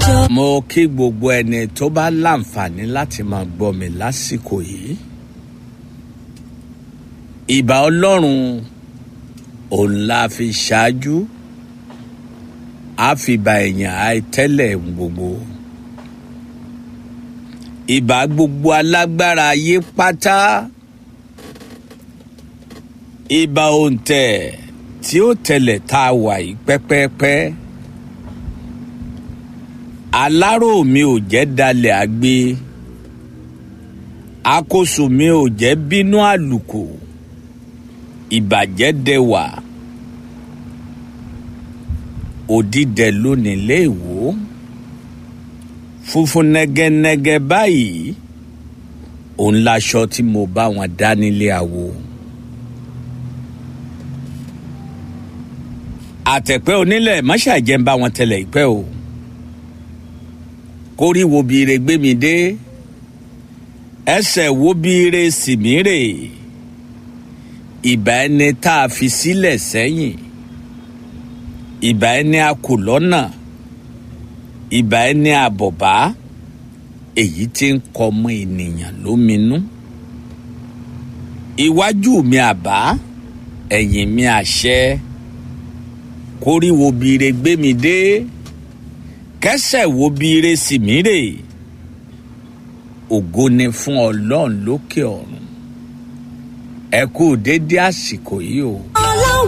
ṣọ́. mo kí gbogbo ẹni tó bá láǹfààní láti máa gbọ́ mi lásìkò yìí ìbà ọlọ́run òun la fi ṣáájú àfìbà èèyàn àìtẹ́lẹ̀ gbogbo ìbà gbogbo alágbára ayé pátá ìbà òǹtẹ̀ tí ó tẹlẹ̀ tá a wà yìí pẹ́pẹ́pẹ́ alárò mi ò jẹ́ dalẹ̀ àgbé àkóso mi ò jẹ́ bínú àlùkò ìbàjẹ́ dẹwà òdìdẹ lónìí léèwó funfun nẹgẹnẹgẹ báyìí òun laṣọ tí mo bá wọn dá nílé àwo. àtẹ̀pẹ́ onílẹ̀ mọ́ṣáàjẹ́ ń bá wọn tẹ̀lẹ̀ ìpẹ́ o kórí wo bí ire gbé mi dé ẹsẹ̀ wo bí ire sì mí rè ìbà ẹni tá a fi sílẹ̀ sẹ́yìn ìbà ẹni a kù lọ́nà ìbà ẹni àbọ̀bá èyí tí ń kọmọ ènìyàn lóminú iwájú mi àbá ẹ̀yìn mi àṣẹ kórí wo bí ire gbé mi dé kẹsẹ̀ wo bí ire sì mí rè ògo ni fún ọlọ́run lókè ọ̀run ẹ kú dédé àsìkò yìí o.